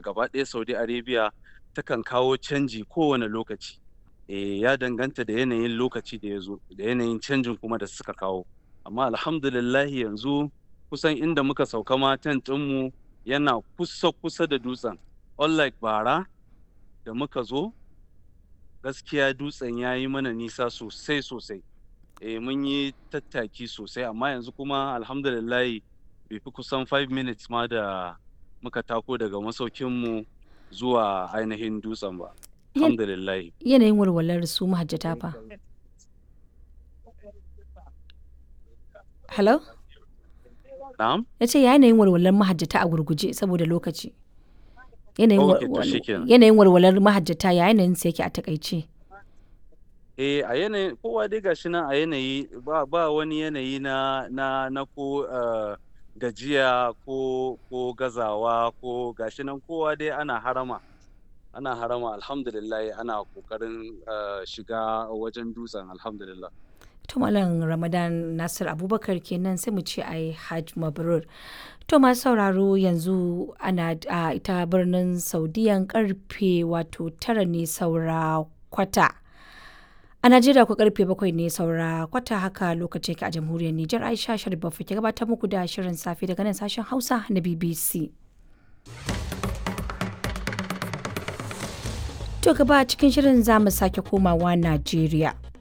gaba ɗaya saudi arabia takan kawo canji kowane lokaci e, ya danganta da yanayin lokaci da ya zo da yanayin canjin kuma da suka kawo amma alhamdulillahi yanzu kusan inda muka sauka ma tent ɗinmu yana kusa kusa da dutsen unlike bara da muka zo gaskiya dutsen ya yi mana nisa sosai sosai e, mun yi tattaki sosai amma yanzu kuma alhamdulillahi bai fi kusan 5 minutes ma da muka tako daga masaukinmu zuwa ainihin dutsen ba alhamdulillahi yanayin walwalar su mahajjata fa hello na'am ya ce yanayin walwalar mahajjata a gurguje saboda lokaci yanayin Okay, to wal- shikenan. yanayin walwalar mahajjata ya yanayin sa yake a takaice eh a yanayin kowa dai gashi nan a yanayi ba, ba wani yanayi na na na ko eh, gajiya ko ko gazawa ko gashi nan kowa dai ana harama ana harama alhamdulillah ana kokarin eh, shiga wajen dutsen alhamdulillah to malam ramadan nasir abubakar kenan sai mu ce ai hajj mabrur to masu sauraro yanzu ana a ita birnin saudiyan karfe wato tara ne saura kwata a najeriya ku karfe bakwai ne saura kwata haka lokaci yake a jamhuriyar nijar aisha sharif ke gabatar muku da shirin safe daga nan sashen hausa na bbc to gaba cikin shirin za mu sake komawa najeriya